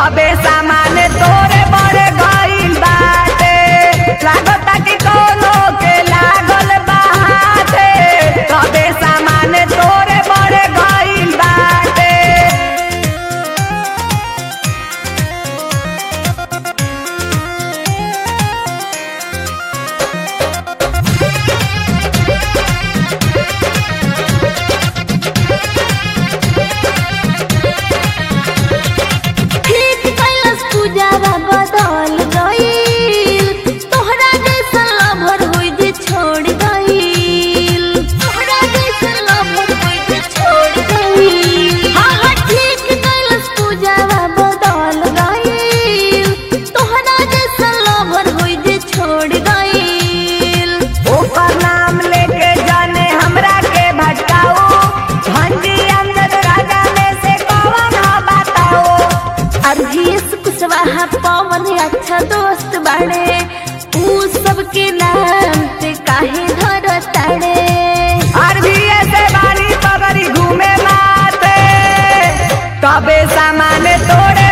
तबे सामान तोरे बड़े गइल बाटे लागता कि कोनो के लागल बाटे तबे सामान तोरे बड़े गइल बाटे ठीक कैलस पूजावा बदल गईल तोहरा जैसन लभर होई जे छोड़ गईल तोहरा जैसन लभर होई जे छोड़ गईल हाँ हाँ ठीक कैलस पूजावा बदल गईल तोहरा जैसन लभर होई जे छोड़ गईल ओकर नाम लेके जाने हमरा के भटकाओ भंडी अंदर राजा में से कौन ह बताओ अरजीस कुशवाहा पवन अच्छा दोस्त बाड़े ऊ सबके नाम पे काहे धरताड़े अरबी से बारी पगड़ी घूमे माते तबे सामान तोड़े